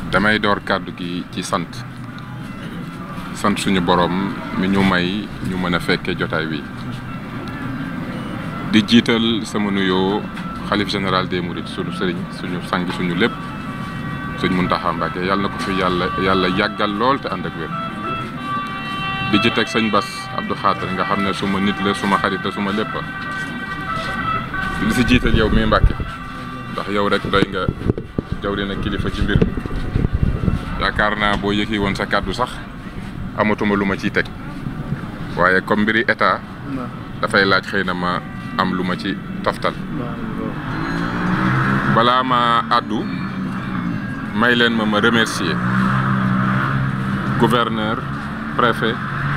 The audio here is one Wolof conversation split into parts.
damay door kàddu gi ci sant sant suñu borom mi ñu may ñu mën a fekkee jotaay wi di jiital sama nuyoo xalif général des mourides suñu sëriñ suñu sang suñu lépp sëñ Muntaxa Mbàkke yàlla na ko fi yàlla yàlla yàggal lool te ànd ak wér di ci teg sëñ Bas Abdou Xaatar nga xam ne suma nit la suma xarit la suma lépp di si jiital yow mi Mbàkke ndax yow rek doy nga jawri na kilifa ci mbir yaakaar naa boo yëkki woon sa kàddu sax amatuma lu ma ciy teg waaye comme mbiri état dafay laaj xëy na ma am lu ma ci toftal balaa ma àddu may leen ma ma remercier gouverneur préfet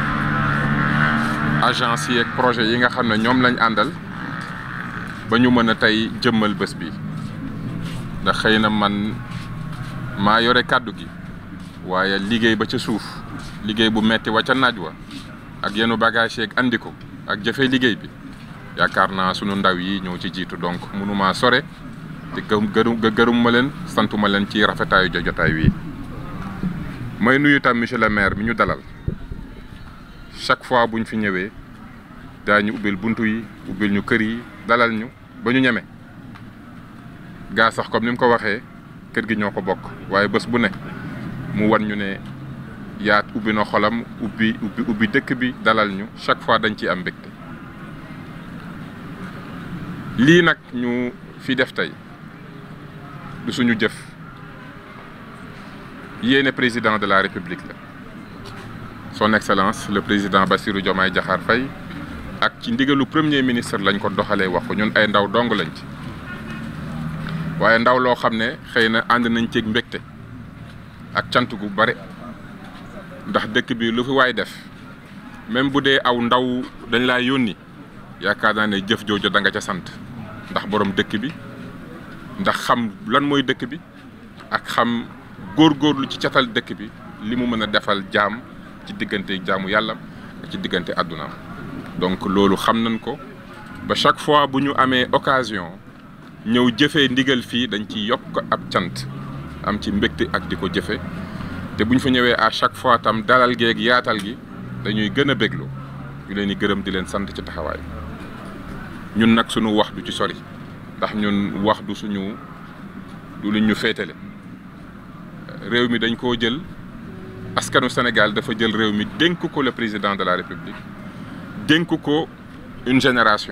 agence yi ak projet yi nga xam ne ñoom lañ àndal ba ñu mën a tey jëmmal bés bi ndax xëy na man maa yore kàddu gi waaye liggéey ba ca suuf liggéey bu metti wa ca naaj wa ak yenu bagage yeeg andi ko ak jëfe liggéey bi yaakaar naa sunu ndaw yi ñoo ci jiitu donc mënumaa sore te gërëm gërëm ma leen santuma leen ci rafetaayu jotaay wi may nuyu tam monsieur le maire mi ñu dalal chaque fois buñ fi ñëwee daañu ubbil buntu yi ubbil ñu kër yi dalal ñu ba ñu ñeme gaa sax comme ni mu ko waxee kër gi ñoo ko bokk waaye bés bu ne mu wan ñu ne yaat ubbi na xolam ubbi ubbi ubbi dëkk bi dalal ñu chaque fois dañ ciy am mbégte lii nag ñu fi def tey du suñu jëf yéene président de la république la son excellence le président Bassirou Diomaye Diakhar Faye ak ci ndigalu premier ministre lañ ko doxalee wax ko ñun ay ndaw dong lañ ci waaye ndaw loo xam ne xëy na ànd nañ ceeg mbégte ak cant gu bare ndax dëkk bi lu fi waay def même bu dee aw ndaw dañ laa yónni yaakaar naa ne jëf jooju da nga ca sant ndax borom dëkk bi ndax xam lan mooy dëkk bi ak xam góorgóorlu ci catal dëkk bi li mu mën a defal jaam ci diggante jaamu yàlla ak ci diggante àddunaam donc loolu xam nañ ko ba chaque fois bu ñu amee occasion ñëw jëfee ndigal fii dañ ci yokk ab cant am ci mbégte ak di ko jëfe te bu ñu fa ñëwee à chaque fois tam dalal geeg yaatal gi dañuy gën a béglu ñu leen di gërëm di leen sant ci taxawaay ñun nag suñu wax du ci sori ndax ñun wax du suñu du lu ñu féetale réew mi dañ koo jël askanu Sénégal dafa jël réew mi dénk ko le président de la République dénk ko une génération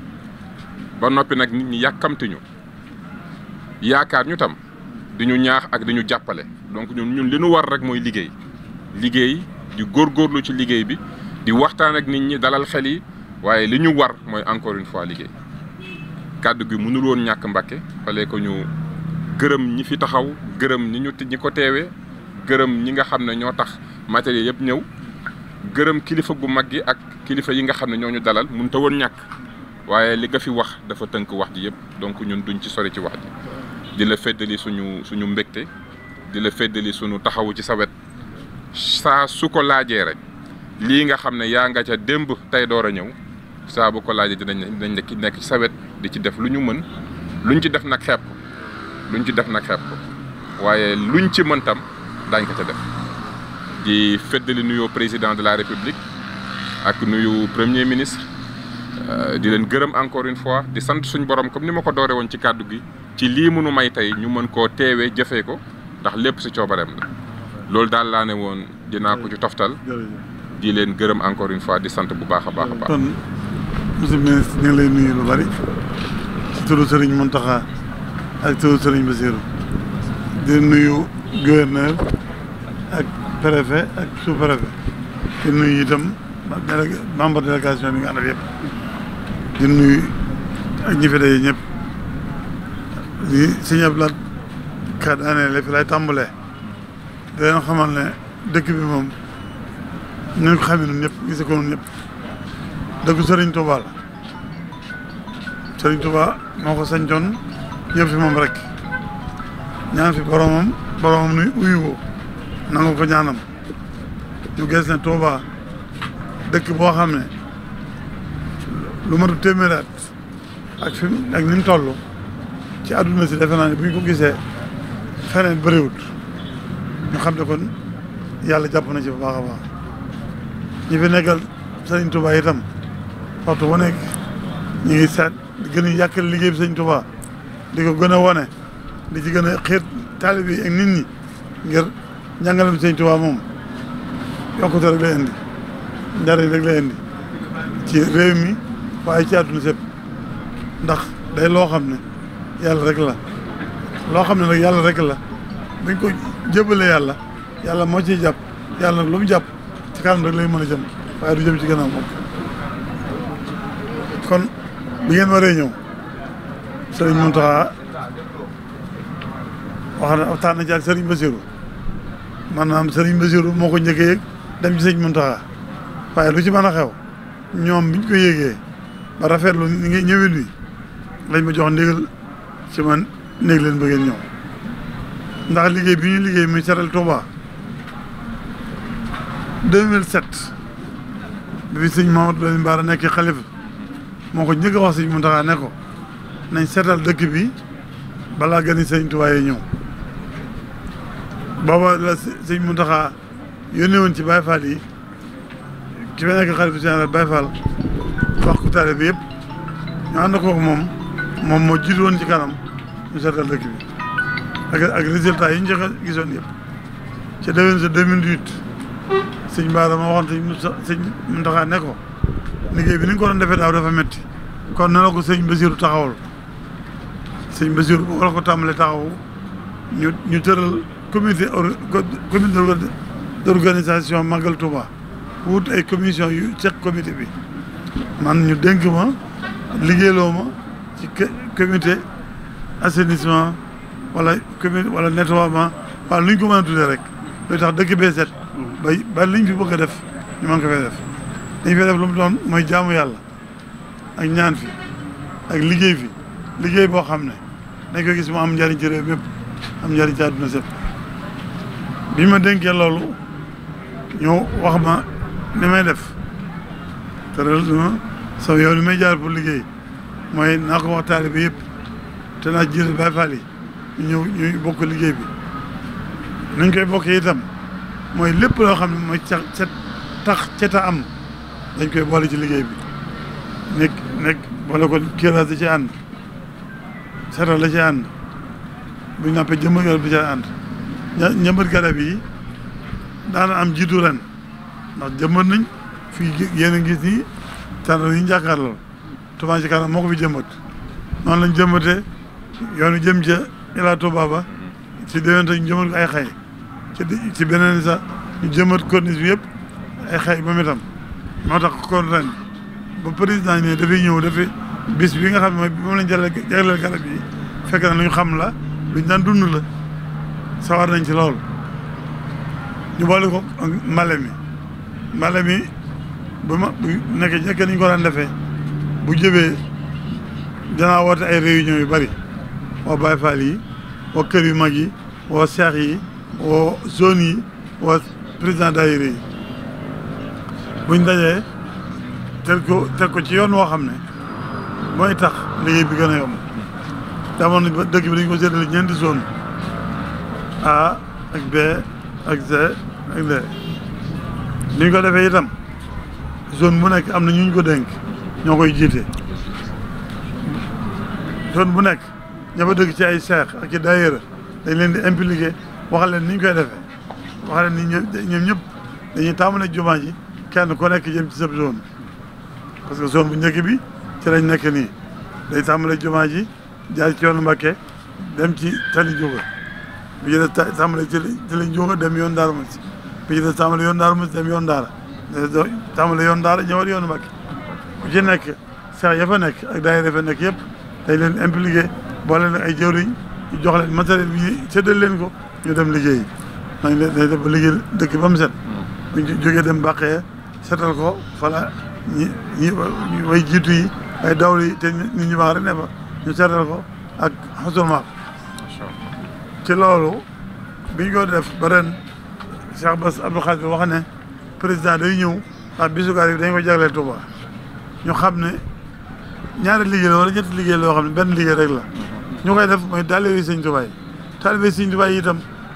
ba noppi nag nit ñi yàkkamti ñu yaakaar ñu tam di ñu ñaax ak di ñu jàppale donc ñun ñun li ñu war rek mooy liggéey liggéey di góorgóorlu ci liggéey bi di waxtaan ak nit ñi dalal xel yi waaye li ñu war mooy encore une fois liggéey kàddu gi mënul woon ñàkk Mbàkke fale ko ñu gërëm ñi fi taxaw gërëm ñi ñu ñi ko teewee gërëm ñi nga xam ne ñoo tax matériel yëpp ñëw gërëm kilifa gu mag gi ak kilifa yi nga xam ne ñoo ñu dalal mënut a woon ñàkk waaye li nga fi wax dafa tënk wax ji yëpp donc ñun duñ ci sori ci wax ji di la feddali suñu suñu mbégte di la feddali suñu taxawu ci sa wet saa su ko laajee rek lii nga xam ne yaa nga ca démb tey door a ñëw saa bu ko laajee dinañ dinañ nekk ci sa wet di ci def lu ñu mën luñ ci def nag xeeb ko luñ ci def nag xeeb ko waaye luñ ci mën tam daañ ko ca def di feddali nuyoo président de la république ak nuyu premier ministre di leen gërëm encore une fois di sant suñ borom comme ni ma ko doore woon ci kàddu gi ci lii mënu may tey ñu mën koo teewee jëfee ko ndax lépp si coobareem la loolu daal laa ne woon dinaa ko ci toftal di leen gërëm encore une fois di sant bu baax a baax a baax. kon monsieur le ministre ñu ngi lay nuyu lu bari ci turu Serigne Mountakha ak turu Serigne Bassirou di nuyu gouverneur ak préfet ak sous préfet di nuyu itam membre délégation bi nga àndal yëpp di nuyu ak ñi fi daje ñëpp di sëñ Abdoulaye Ka daanee la fi lay tàmbalee di leen xamal ne dëkk bi moom ñu ko xamee noonu ñëpp gise ko noonu ñëpp dëkku Serigne Touba la Serigne Touba moo ko sañcoon ñëpp fi moom rek ñaan fi boromam boromam nuy uyu ko nangu ko ñaanam ñu gis ne Touba dëkk boo xam ne lu matu téeméeraat ak fi ak ni mu toll ci àdduna si defe naa ne bu ñu ko gisee feneen bëriwut ñu xam ne kon yàlla jàpp na ci bu baax a baax ñi fi nekkal sëriñ Touba itam waxtu bu nekk ñu ngi seet di gën a yàkkal liggéey bi sëriñ Touba di ko gën a wone di ci gën a xiir taalib yi ak nit ñi ngir njàngalem sëriñ Touba moom yokkute rek lay indi njariñ rek lay indi ci réew mi waaye ci àdduna sépp ndax day loo xam ne yàlla rek la loo xam ne nag yàlla rek la buñ ko jëbale yàlla yàlla moo ciy jàpp yàlla nag lu mu jàpp ci kanam rek lay mën a jëm waaye du jëm ci gannaaw moom kon bi ngeen waree ñëw sëriñ Mountakha wax na waxtaan na ci ak sëriñ Bassirou maanaam sëriñ Bassirou moo ko njëkkee yëg dem ci sëriñ Mountakha waaye lu ci mën a xew ñoom biñ ko yéegee ba rafetlu ni nga ñëwin wi lañ ma jox ndigal ci man néeg leen bëggeen ñëw ndax liggéey bi ñu liggéey muy setal Touba 2007 bi sëñ Mamadou Lamine Bara nekk xalifa moo ko njëkk a wax sëñ Mountakha ne ko nañ seetal dëkk bi balaa gën sëñ Touba yi ñëw booba la sëñ Mountakha yónnee woon ci Baye Fall yi ki fa nekk xalifa général Baye Fall wax ko taale bi yëpp ñu ànd ko moom moom moo jiitu woon ci kanam ñu seetal dëkk bi ak ak résultat yi ñu joxe gisoon yëpp ca déwén sa 2008 sëñ Bara ma waxoon sëñ sëñ Mountakha ne ko liggéey bi ni nga ko doon defee daaw dafa métti kon na la ko sëñ Bassirou taxawal sëñ Bassirou boo la ko tàmbalee taxawu ñu ñu tëral comité comité d'organisation Magal Touba wut ay commission yu ceq comité bi man ñu dénk ma liggéeyloo ma ci comité assainissement wala comité wala nettoiement wala lu ñu ko mën a tuddee rek luy tax dëkk bee set ba ba liñ fi bëgg a def ñu mën ko fay def dañ fay def lu mu doon mooy jaamu yàlla ak ñaan fi ak liggéey fi liggéey boo xam ne dañ ko gis mu am njariñ ci réew mépp am njariñ ci àdduna sépp bi ma dénkee loolu ñoo wax ma ni may def tëral ma sama yow ni may jaar pour liggéey mooy naa ko wax taalibe bi yëpp te naa jiital Baay Faal yi ñu ñëw ñuy bokk liggéey bi nuñ koy bokkee itam mooy lépp loo xam ne mooy ca ca tax ca ta am dañ koy boole ci liggéey bi nekk nekk boole ko kiiraas da ci ànd seetal la ci ànd buñ nappee jëmbat garab bi ci ànd ñëmbat garab yi daana am jiitu ren ndax jëmbat nañ fii yéen a gis nii tànn yi ñu jàkkaarloo Touba ci kanam moo ko fi jëmbat noonu lañ jëmbatee yoonu jëm ca Ila Touba ba ci déwénte ñu jëmbat ko ay xay ci ci beneen sax ñu jëmbat corniche bi yëpp ay xay ba mu itam moo tax kon ren ba président ne dafay ñëw dafay bis bi nga xam ne mooy moom lañ jagleel jagleel garab yi fekk na lu ñu xam la luñ daan dund la sawar nañ ci lool ñu boole ko mbale mi mbale mi bu ma bu nekkee njëkk ni ñu ko daan defee bu jëbee danaa woote ay réunion yu bari woo Baye Fall yi woo kër yu mag yi woo seex yi woo zone yi woo président daayira yi buñ dajee teg ko teg ko ci yoon woo xam ne mooy tax liggéey bi gën a yomb damoon nañ ba dëkk bi dañ ko séddale ñeenti zone A ak B ak C ak D ni ñu ko defee itam zone bu nekk am na ñu ñu ko dénk ñoo koy jiite zone bu nekk ña fa dëkk ci ay seex ak ci daayira dañ leen di impliqué wax leen ni ñu koy defee wax leen ni ñoom ñëpp dañuy tàmbale jumaa ji kenn ku nekk jëm ci sa zone parce que zone bu njëkk bi ci lañ nekk nii day tàmbale jumaa ji jaar ci yoonu Mbàkke dem ci tali jóga bi ci des tàmbale ci ci lañ jóga dem yoon Daara Musi bi ci des tàmbale yoon Daara Musi dem yoon Daara tàmbale yoon Daara ñëwal yoonu Mbàkke ku ci nekk seex ya fa nekk ak daayira ya fa nekk yëpp dañ leen impliqué boole leen ay jëwriñ ñu jox leen matériel bi ñu séddal leen ko ñu dem liggéey nañ leen day def ba liggéey dëkk ba mu set buñ jógee dem bàqee setal ko fala ñi ñi way jiitu yi ay dawlu yi te nit ñu baax rek ne fa ñu seetal ko ak xasumaak ci loolu biñ ko def ba ren Cheikh Bass Abdou Khadir wax ne président day ñëw ndax bisukaar yi dañ ko jagleel Touba ñu xam ne ñaari liggéey la wala ñetti liggéey loo xam ne benn liggéey rek la ñu koy def mooy taalibe Sëñ Touba yi taalibe Sëñ Touba yi itam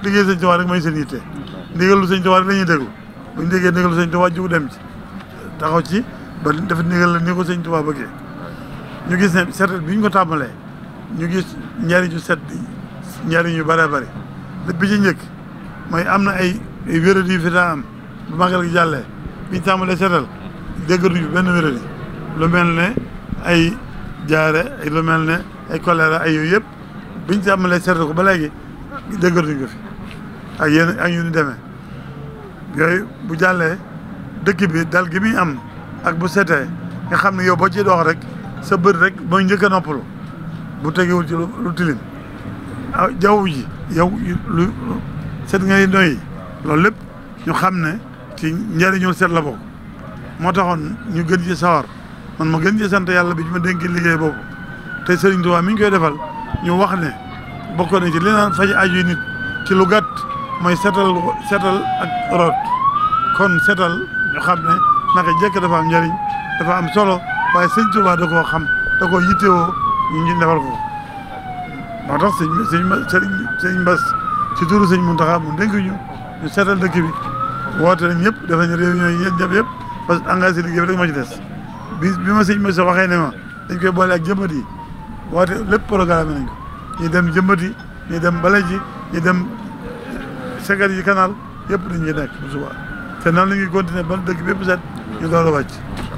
liggéey sëñ Tuubaa rek mooy seen yitte ndigalu sëñ Tuubaa rek la ñuy déglu bu ñu déggee ndigalu sëñ Tuubaa jug dem ci taxaw ci ba dafa ndigal la ni ko sëñ Tuubaa bëggee ñu gis ne seetal bi ñu ko tàmbalee ñu gis njariñu set njariñ yu bëree bëri lépp bi ci njëkk mooy am na ay ay wéradi yu fi daa am bu màggal gi jàllee bi ñu tàmbalee seetal déggatuñu benn wéradi lu mel ne ay jaare ay lu mel ne ay choléra ay yooyu yëpp biñ tàmbalee seetal ko ba léegi déggatuñu ko fi ak yéen ak yu ni demee yooyu bu jàllee dëkk bi dal gi muy am ak bu setee nga xam ne yow boo ci dox rek sa bët rek mooy njëkk a noppalu bu tegewul ci lu tilim ah jaww ji yow lu set ngay noyyi loolu lépp ñu xam ne ci njëriñul set la bokk moo taxoon ñu gën ci sawar man ma gën ci sant yàlla bi ñu ma dénk liggéey boobu te Serigne Touba mi ñu koy defal ñu wax ne bokk na ci li naan faj aju nit ci lu gàtt mooy setal setal ak root kon setal ñu xam ne naka jekk dafa am njëriñ dafa am solo waaye sëñ Touba da koo xam da koo yittewoo ñu ngi defal ko moo tax sëñ sëñ sëriñ sëñ Mbas ci turu sëñ Mountakha mu dénk ñu ñu seetal dëkk bi woote nañ ñëpp def nañ réunion yi yéen ñëpp yëpp parce que engagé liggéey bi rek moo ci des bi bi ma sëñ Mbas waxee ne ma dañ koy boole ak jëmbat yi woote lépp programme nañ ko ñu dem jëmbat yi ñu dem bale ji ñu dem segar yi canal yëpp dañ ciy nekk bu suba te noonu la ñuy continuer ba dëkk bi yëpp set ñu door a wàcc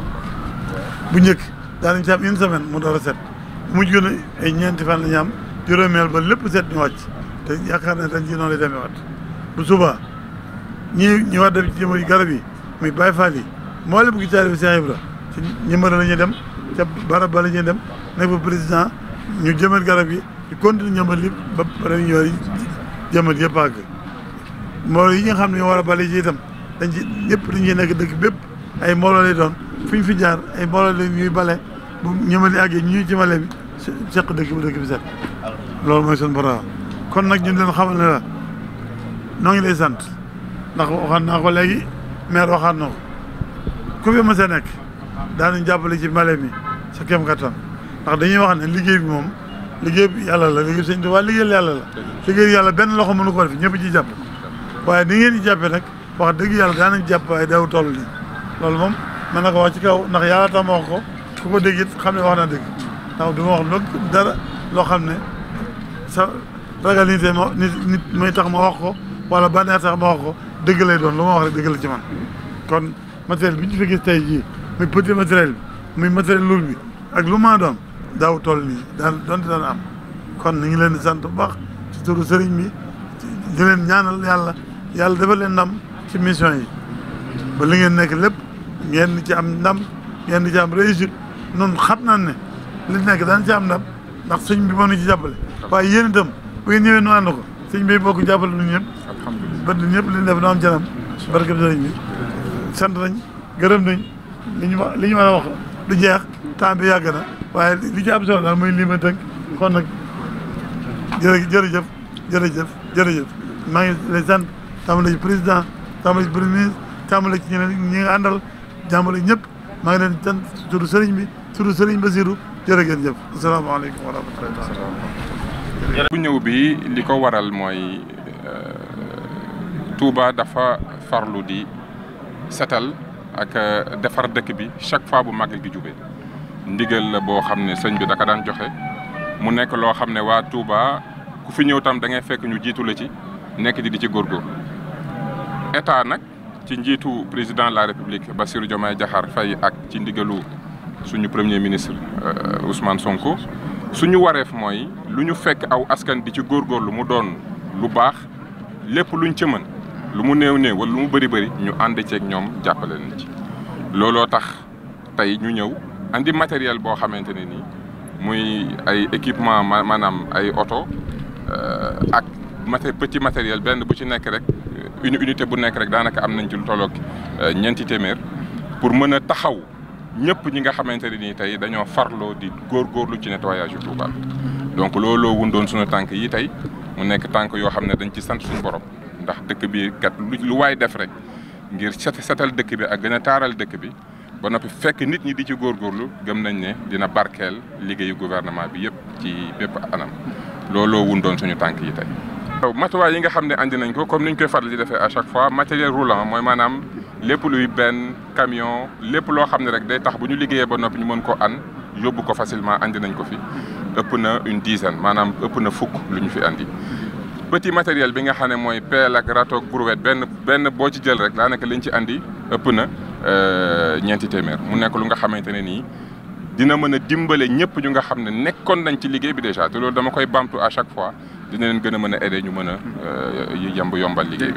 bu njëkk daanañ ci am une semaine mu door a set mujj gën a ay ñeenti fan la ñu am juróomeel ba lépp set ñu wàcc te yaakaar ne dañ ci noonu lay demee waat bu suba ñi ñi war def ci jëmbat yi garab yi muy Baye Fall yi moo lépp gi taalibe Cheikh Ibra ci ñëmbara la ñuy dem ca barab ba la ñuy dem nekk fa président ñu jëmal garab yi ñu continue ñëmbal li ba réunion yi jëmal yëpp àgg mbooloo yi nga xam ne ñoo war a bale ci itam dañ ci ñëpp dañ ciy nekk dëkk bépp ay mbooloo lay doon fu ñu fi jaar ay mbooloo la ñuy bale bu ñëmali àggee ñu ci male bi seq dëkk bi dëkk bi set loolu mooy seen borom kon nag ñu leen xamal ne la noo ngi lay sant ndax waxaan naa ko léegi maire waxaan na ko ku fi mës a nekk daanañ jàppale ci mbale mi sa kem kattan ndax dañuy wax ne liggéey bi moom liggéey bi yàlla la liggéey sëñ Tuubaa liggéeyal yàlla la liggéey yàlla benn loxo mënu ko def ñëpp ci jàpp waaye ni ngeen di jàppee nag wax dëgg yàlla daanañ jàpp waaye daw toll nii loolu moom mën na ko wax ci kaw ndax yàlla tax ma wax ko ku ko dégg it xam ne wax na dëgg ndax du ma wax lu dara loo xam ne sa ragal nit ma nit nit may tax ma wax ko wala bànneex tax ma wax ko dëgg lay doon lu ma wax rek dëgg la ci man kon matériel bi ñu fi gis tey jii muy petit matériel bi muy matériel lourd bi ak lu ma doon daaw toll nii daan doonte daan am kon ni ngi leen di sant bu baax ci turu sëriñ bi di leen ñaanal yàlla yàlla defal leen ndam ci mission yi ba li ngeen nekk lépp ngeen ci am ndam ngeen di ci am réussite noonu xam naa ne li nekk daan ci am ndam ndax sëñ bi moo ñu ci jàppale waaye yéen itam bu ngeen ñëwee nu ànd ko sëñ bi bokk jàppale nu ñëpp alhamdulilah ba ñëpp li ñu def na am canam barke bi sëriñ bi sant nañ gërëm nañ li ñu wax li ñu war a wax du jeex temps bi yàgg na waaye li ci am solo daal mooy lii ma tënk kon nag jërë jërëjëf jërëjëf jërëjëf maa ngi lay sant tàmbale ci président tàmbale ci premier ministre tàmbale ci ñeneen ñi nga àndal jàmbale ñëpp maa ngi leen di sant turu sëriñ bi turu sëriñ Basiru jërë ngeen jëf asalaamaaleykum wa rahmatullahi bu ñëw bi li ko waral mooy Touba dafa farlu di setal ak defar dëkk bi chaque fois bu màggal gi jubee ndigal la boo xam ne sëñ bi daka daan joxe mu nekk loo xam ne waa Touba ku fi ñëw tam da ngay fekk ñu jiitu la ci nekk di di ci góorgóor état nag ci njiitu président de la république Bassirou Diomaye Diakhar Faye ak ci ndigalu suñu premier ministre Ousmane Sonko suñu wareef mooy lu ñu fekk aw askan di ci góorgóorlu mu doon lu baax lépp luñ ci mën lu mu néew néew wala lu mu bëri bëri ñu ànd ceeg ñoom jàppale leen ci. looloo tax tey ñu ñëw andi matériel boo xamante ne nii muy ay équipement maanaam ay oto ak maté petit matériel benn bu ci nekk rek une unité bu nekk rek daanaka am nañ ci lu tolloog ñeenti téeméer pour mën a taxaw. ñëpp ñi nga xamante ne nii tey dañoo farloo di góorgóorlu ci nettoyage yu Touba donc looloo wundoon suñu tànk yi tey mu nekk tànk yoo xam ne dañ ci sant suñu borom ndax dëkk bi kat lu waay def rek ngir set setal dëkk bi ak gën a taaral dëkk bi ba noppi fekk nit ñi di ci góorgóorlu gëm nañ ne dina barkeel liggéeyu gouvernement bi yëpp ci bépp anam looloo wundoon suñu tànk yi tey. matuwaay yi nga xam ne andi nañ ko comme ni ñu koy faral di defee à chaque fois matériel roulant mooy maanaam lépp luy benn camion lépp loo xam ne rek day tax bu ñu liggéeyee ba noppi ñu mën ko an yóbbu ko facilement andi nañ ko fi ëpp na une dizaine maanaam ëpp na fukk lu ñu fi andi. petit matériel bi nga xam ne mooy pelle ak râteau ak brouette benn benn boo ci jël rek daanaka liñ ci andi ëpp na ñeenti téeméer mu nekk lu nga xamante ne nii dina mën a dimbale ñëpp ñu nga xam ne nekkoon nañ ci liggéey bi déjà te loolu dama koy bamtu à chaque fois dina leen gën a mën a aider ñu mën a yemb yombal liggéey bi.